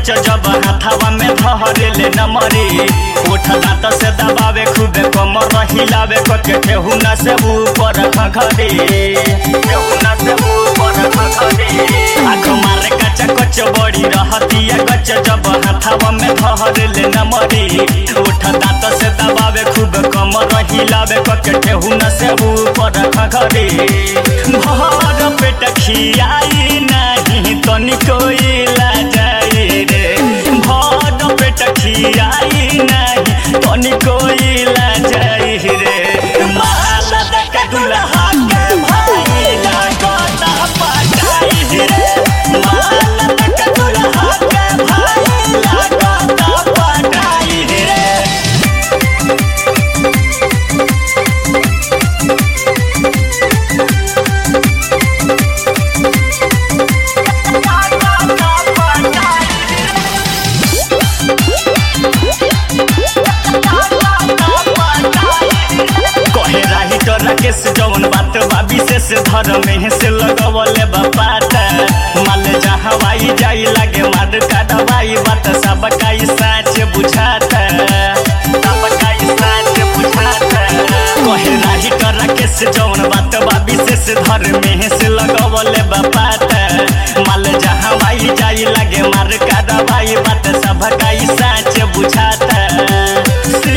कच जब हाथावा में धरेले नमरी उठ दांत से दबावे खूबे कमर हिलावे कके ठेहुना से ऊपर खखरी ठेहुना से ऊपर खखरी आँख मारे कच कच बड़ी रहतिया कच जब हाथावा में धरेले नमरी उठ दांत से दबावे खूब कमर हिलावे कके ठेहुना से ऊपर खखरी भर पेट खियाई नहीं तनिको इला जाई रे भर पेट खियाई नहीं तनिको इला जाई रे माला देख दुल्हा के भाई लागता पटाई रे माला देख दुल्हा के भाई लागता पटाई रे कहे राही तो राकेश जौन बात बा विशेष धर्म में से लगवले बापात माल जहाँ वाई जाई लागे मार का दवाई बात सब काई साच बुझाता सब काई साच बुझाता कहे राही तो राकेश जौन बात बा विशेष धर्म में से लगवले बापात माल जहाँ वाई जाई लागे मार का दवाई बात सब काई साच बुझाता